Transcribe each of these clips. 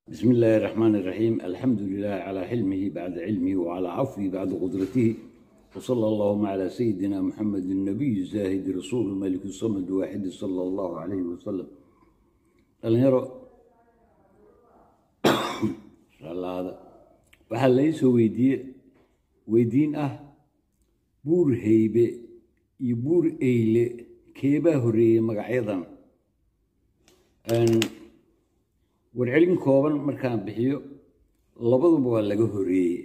بسم الله الرحمن الرحيم الحمد لله على حلمه بعد علمه وعلى عفوه بعد قدرته وصلى اللهم على سيدنا محمد النبي الزاهد رسول الملك الصمد واحد صلى الله عليه وسلم dhalinyaro hada waxaa laysoo weydiiye weydiin ah buur heybe iyo buur eyle keebaa horeeyey magacyadan warcelin kooban markaan bixiyo labaduba waa laga horeeye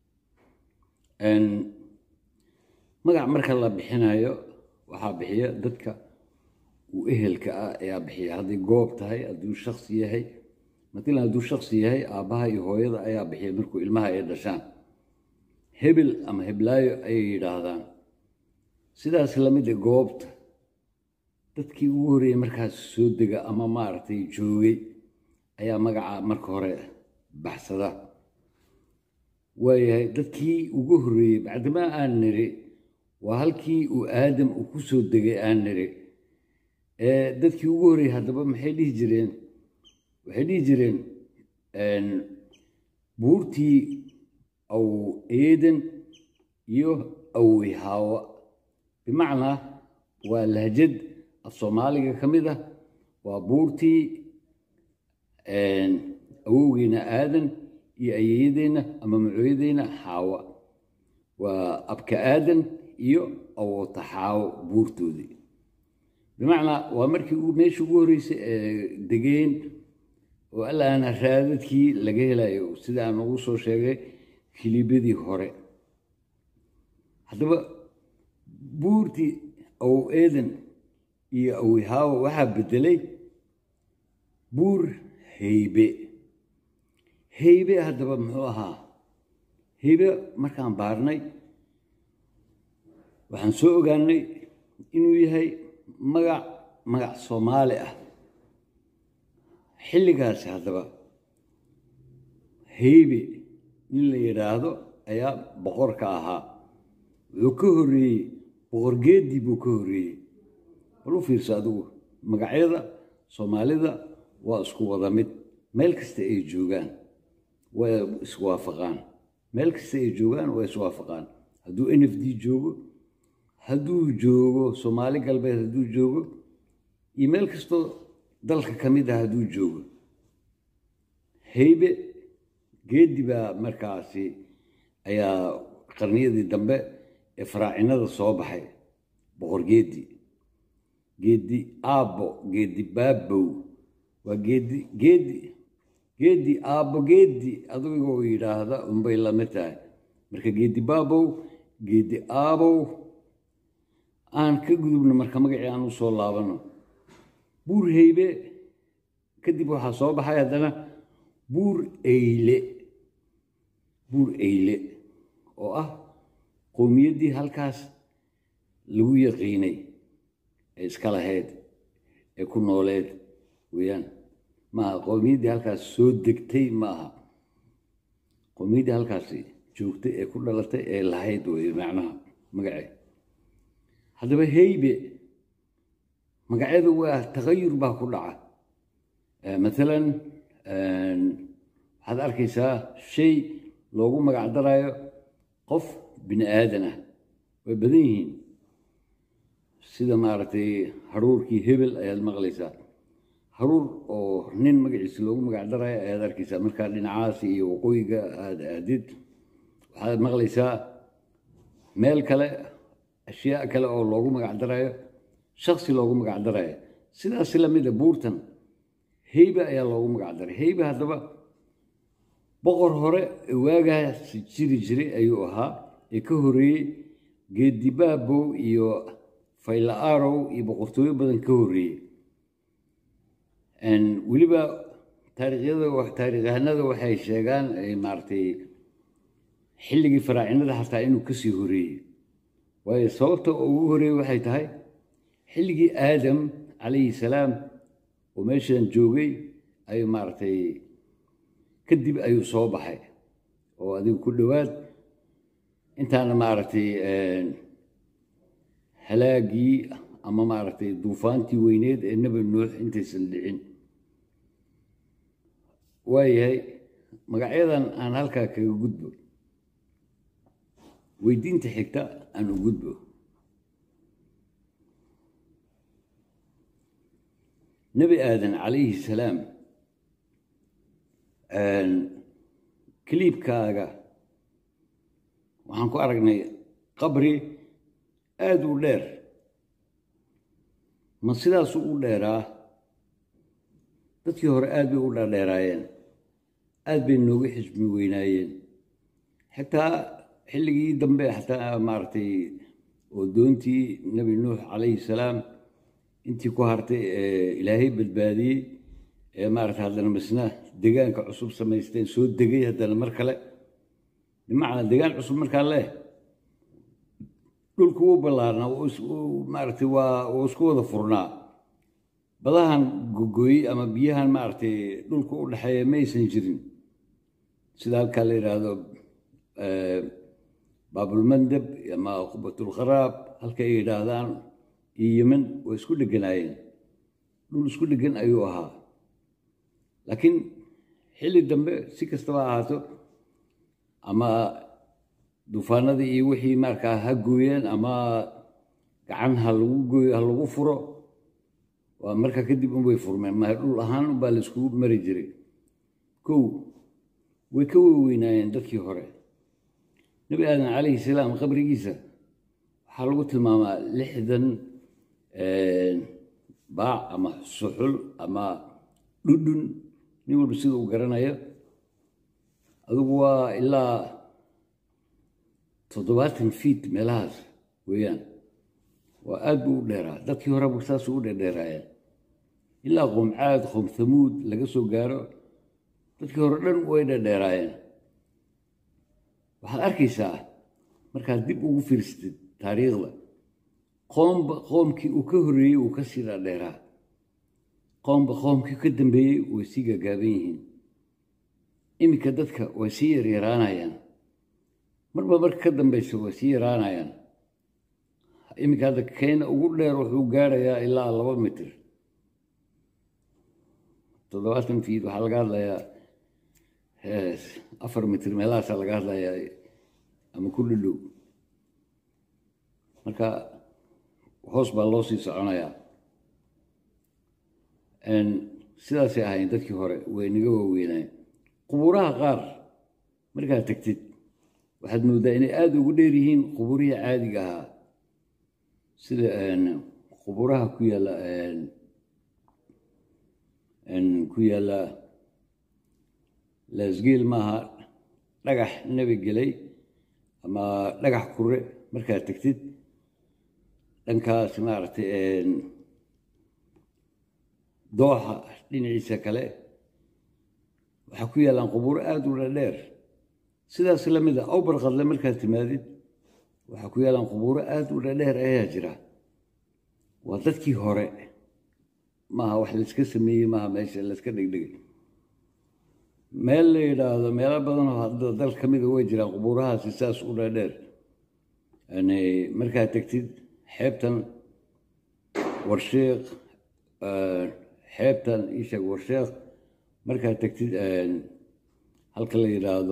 magac marka la bixinayo waxaa bixiya dadka uu ehelka ah ayaa bixiya hadday goob tahay hadduu shaksi yahay matalan hadduu shaksi yahay aabbaha iyo hooyada ayaa bixiya markuu ilmaha ay dhashaan hebel ama heblaayo ayay yidhaahdaan sidaas lamida goobta dadkii ugu horreeyey markaas soo dega ama maaragtay joogay ayaa magaca marka hore baxsada waayahay dadkii ugu horreeyey bacdimaa aan niri waa halkii uu aadam uu ku soo degay aan niri dadkii ugu horreeyey haddaba maxay dhihi jireen waxay dhihi jireen buurtii aw eeden iyo awihaawa bimacnaa waa lahjad af soomaaliga ka mid ah waa buurtii awowgeyna aadan iyo ayeeyadeenna ama macooyadeyna xaawa waa abka aadan iyo awoota xaawo buurtoodii bimacnaa waa markii meeshii ugu horreysay ee degeen oo allaana raadadkii laga helayo sida aan ugu soo sheegay kilibadii hore haddaba buurtii awow eedan iyo awihaawa waxaa bedelay buur heybe heybe haddaba muxuu ahaa heybe markaan baarnay waxaan soo ogaanay inuu yahay magac magac soomaali ah xilligaasi haddaba heybe nin la yidhaahdo ayaa boqorka ahaa wuxuu ka horreeyey boqorgeedii buu ka horreeyey bal u fiirso adigu magacyada soomaalida waa isku wada mid meel kasta ay joogaan waa iswaafaqaan meel kasta ay joogaan waa iswaafaqaan hadduu n f d joogo hadduu joogo soomaali galbeed hadduu joogo iyo meel kastoo dalka ka mid ah hadduu joogo heybe geedi baa markaasi ayaa qarniyadii dambe ee faraacinada soo baxay boqor geedi geedi aabbo geedi baabow waa geedi geedi geedi aabbo geedi adigoo yidhaahda unbay lamid tahay marka geedi baabow geedi aabow aan ka gudubno marka magacii aan u soo laabano buur heybe kadib waxaa soo baxay haddana buur eyle buur eyle oo ah qowmiyaddii halkaas lagu yaqiinay ee iska lahayd ee ku nooleed weeyaan maaha qowmiyaddii halkaas soo degtay ma aha qowmiyaddii halkaasi joogtay ee ku dhalatay ee lahayd wey macnaha magacee haddaba heybe magacyada waa tagayur baa ku dhaca maalan waxaad arkaysaa shay loogu magac daraayo qof bini aadan ah way badan yihiin sida maaragtay haruurkii hebel ayaad maqlaysaa haruur oo nin magaciisa loogu magac daraayo ayaad arkaysaa markaa dhinacaasi iyo waqooyiga aad aadid waxaad maqlaysaa meel kale ashyaa kale oo loogu magac daraayo shaksi loogu magac daraayo sidaas lamida buurtan heybe ayaa loogu magac daray heybe haddaba boqor hore waagaas jiri jiray ayuu ahaa ee ka horreeyey geedibaabow iyo fayla-aarow iyo boqortooyo badan ka horreeyey weliba taariikhyada taariikyahanada waxay sheegaan maaragtay xilligii faraacinada xataa inuu kasii horreeyey waayo sababta ugu horreeyey waxay tahay xilligii aadam calayhi salaam oo meeshan joogay ayuu maaragtay kadib ayuu soo baxay oo adigu ku dhowaad intaana maaragtay halaagii ama maaragtay duufaantii weyneed ee nebi nuux intaysan dhicin waayahay magacyadan aan halkaa kaga gudbo weydiinta xigta aan u gudbo nebi aadan calayhi salaam kaliibkaaga waxaan ku aragnay qabri aada u dheer ma sidaasuu u dheeraa dadkii hore aad bay u dhaadheeraayeen aad bay nooga xismi weynaayeen xitaa xilligii dambe xataa maaragtay oo doontii nebi nuux calayhi salaam intii ku hartay ee ilaahay badbaadiyey ee maarata haddana misna degaanka cusub samaysteen soo degay haddana mar kale bimacnaa degaan cusub markaa leh dhulku wuu ballaarnaa maaragtay waa uu isku wada furnaa badahan gogooyey ama biyahan maaragtay dhulka u dhexeeya maysan jirin sida halkaa la yidhaahdo baabulmandab ama qubatulkharaab halka ay yidhaahdaan iyo yeman way isku dheganaayeen dhul isku dhegan ayuu ahaa laakiin xilli dambe si kastaba ahaato ama duufaanadii iyo wixii markaa ha gooyeen ama gacan ha lagu gooyo ha lagu furo waa markaa kadib unbay furmeen ma dhul ahaan unbaa la iskugu mari jiray kow way ka weweynaayeen dadkii hore nebi aadan calayhi salaam qabrigiisa waxaa lagu tilmaamaa lixdan baac ama suxul ama dhudhun nin walba sida uu garanayo adugu waa ilaa toddobaatan fiit meelahaas weeyaan waa aad buu u dheeraa dadkii horeba saasuu u dheerdheeraayeen ilaa qoomcaad qoom hamuud laga soo gaaro dadkii hore dhan way dheerdheeraayeen waxaad arkaysaa markaad dib ugu fiirsatid taariikhda qoomba qoomkii uu ka horreeyey uu ka sii dhaadheeraa qoomba qoomkii ka dambeeyey way sii gaagaaban yihiin iminka dadka way sii yaryaraanayaan marba marka ka dambaysa way sii yaraanayaan iminka hadda keena ugu dheer wuxuu gaarayaa ilaa laba mitir toddobaatan fiid waxaa laga hadlayaa afar mitir meelahaasaa laga hadlayaa ama ku dhadhow marka hoos baa loo sii soconayaa sidaasay ahayn dadkii hore way naga waaweynaayen qubuuraha qaar markaad tegtid waxaad mooddaa inay aada ugu dheer yihiin qubuurihii caadiga ahaa sida qubuuraha ku yaalla ku yaalla laasgeel maaha dhagax nebi gelay ama dhagax kure markaad tegtid dhankaas maaragtay dooxa dhinaciisa kale waxaa ku yaallaan qubuuro aada u dhadheer sidaas la mid a awbarqadle markaad timaadid waxaa ku yaallaan qubuuro aada u dhadheer ayaa jira waa dadkii hore maaha wax layska sameeyey maaha meesha layska dhegdhegay meel la yidhaahdo meelo badanoo hadda dal ka mida way jiraan qubuurahaasi saas u dhadheer yani markaad tegtid xeebtan warsheekh xeebtan isheeg warsheekh markaad tegtid halka la yidhaahdo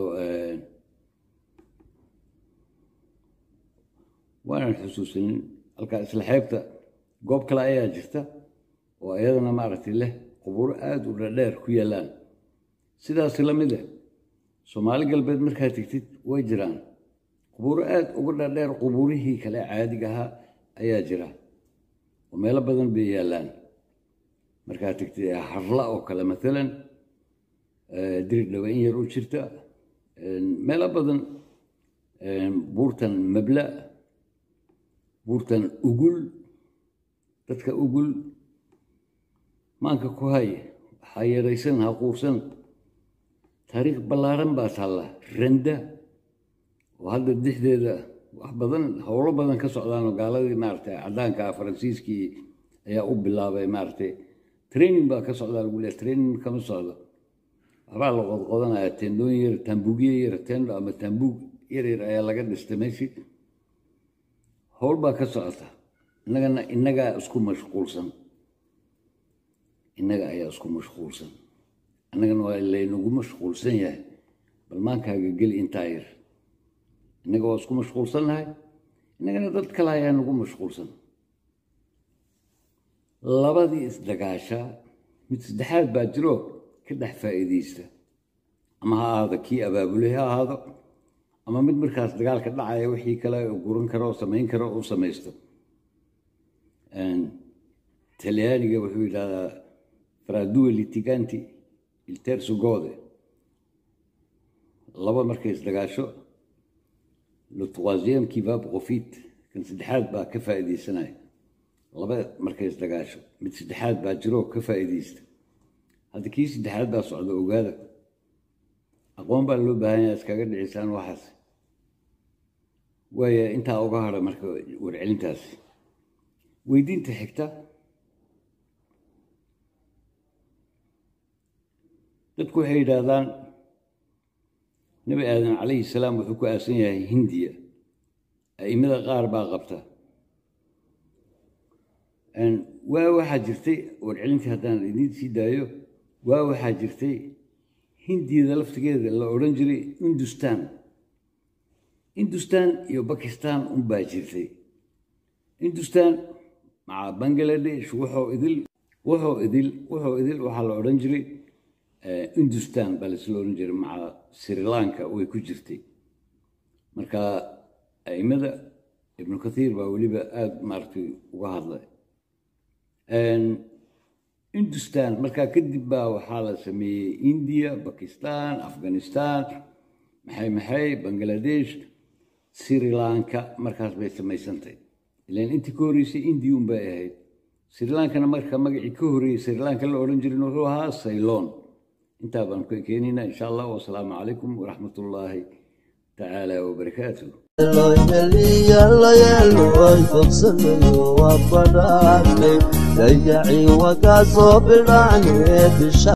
waanan xusuusanin halkaa isla xeebta goob kale ayaa jirta oo iyadana maaragtay leh qubuuro aada u dhadheer ku yaallaan sidaas la mid eh soomaali galbeed markaad tegtid way jiraan qubuuro aada uga dhadheer qubuurihii kale caadiga ahaa ayaa jira oo meelo badan bay yaallaan markaad tegtid harla oo kale maalan diri dhawa in yar u jirta meelo badan buurtan mabla buurtan ugul dadka ugul maanka ku hay ha yaraysan ha quursan taariikh ballaaran baa taalla randa oo hadda dexdeeda wax badan howlo badan ka socdaanoo gaaladii maaragtay caddaanka faransiiskii ayaa u bilaabay maaragtay training baa ka socdaa lagu leeya training kama socdo waxbaa la qodqodanaya tendooyin yar taambuugyo yar tendo ama taambuug yar yar ayaa laga dhistay meeshii howl baa ka socota innagana innagaa isku mashquulsan innaga ayaa isku mashquulsan annagana waa laynagu mashquulsan yahay bal maankaaga geli intaa yar innaga waa isku mashquulsan nahay innagana dad kale ayaa nagu mashquulsan labadii isdagaasha mid saddexaad baa jiro ka dhex faa'iidaysta ama ha ahaado kii abaabulay ha ahaado ama mid markaas dagaalka dhacaya wixii kale guran karo oo samayn karo uu samaysto talyaaniga wuxuu yidhahdaa fradue litiganti il terzo gode laba markay isdagaasho le troisième qui va profite kan saddexaad baa ka faa'iidaysanaya laba markay isdagaasho mid saddexaad baa jiroo ka faa'iidaysta hadda kii saddexaad baa socda ogaada aqoon baa loo baahan yaha iskaga dhicisaan waxaas waaya intaa uga hadha marka warcelintaasi weydiinta xigta dadku waxay yidhaahdaan nebi aadan calayhi salaam wuxuu ku aasan yahay hindiya a'imada qaar baa qabta waa waxaa jirtay warcelintii haddaan idiin sii daayo waa waxaa jirtay hindiyada laftigeeda la odhan jiray hindustan hindustan iyo bakistan unbaa jirtay hindustan maca bangaladesh wuxuu idil wuxuu idil wuxuu idil waxaa la odhan jiray hindustan baa laisla odhan jiray maca sri lanka way ku jirtay marka a'imada ibnu kathiir baa weliba aada maaragtay uga hadlay hindustan markaa kadib baa waxaa la sameeyey indiya bakistan afghanistan maxay maxay bangaladesh sri lanka markaas bay samaysantay ilan intii ka horreysay indiya un bay ahayd sri lankana marka magacii ka horreeyey sri lanka la odhan jirin wuxuu ahaa saylon intaa baan ku keenaynaa insha allah wasalaamu calaykum waraxmat ullaahi tacaala wabarakaatuh dayaci wakaa soo bidhaane bisha